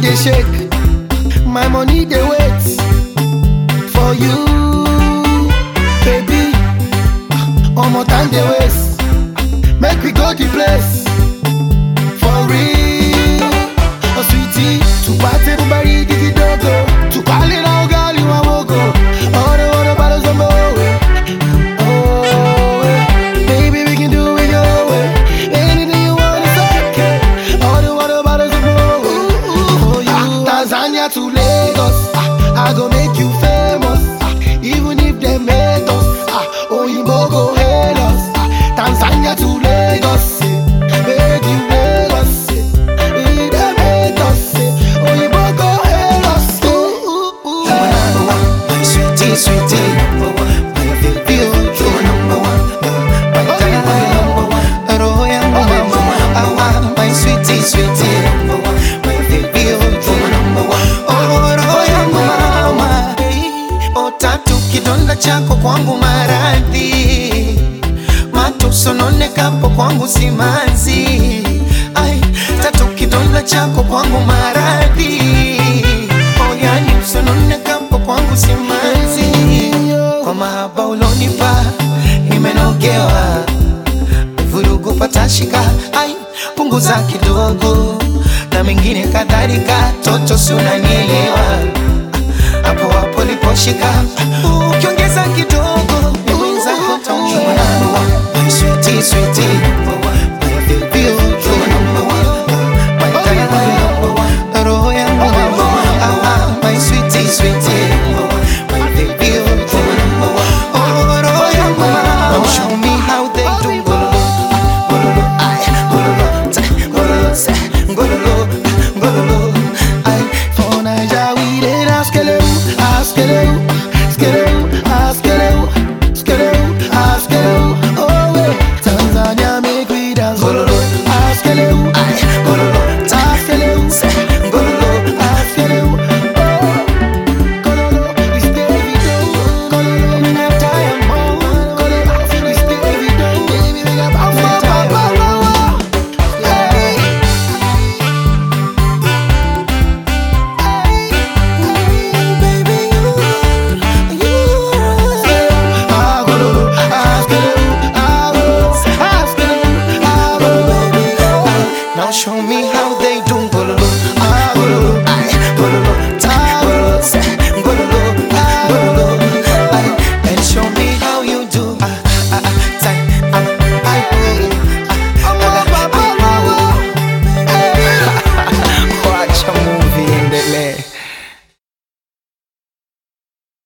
dey shake, my money dey wait for you, baby. Omo time dey waste, make we go the place for real. Oh sweetie, tupate bubari digi dogo, tukale na ugali wa mogo. Oro oro bado zombo we. Oh, eh. baby we can do it your way. Anything you want is okay. Oro oro bado zombo we. For you, Tanzania to Lagos, ah, I go make you famous. ah, Even if they hate us, ah, Oyinbo go hail us. ah, Tanzania to Lagos, eh, make you Lagos. eh, if they hate us, eh, Oyinbo go hail us. ooh, ooh, ooh. You're my number one, my sweetie, sweetie, number one. My baby, oh, you're number one, my darling, my number one. Roho yangu mama, awa, my sweetie, sweetie, number one. My baby, oh, you're number one. Oh, roho yangu mama, oh, tatu kidonda chako kwangu maradhi matusononekapo kwangu simanzi ai tatu kidonda chako kwangu maradhi oyani usononekapo kwangu simanzi kwa mahaba ulonipa nimenogewa vurugu patashika ai punguza kidogo na mengine kadhalika toto si unanielewa hapo hapo liposhika ukiongeza kidogo ni mwenzako taumia. My sweetie, sweetie,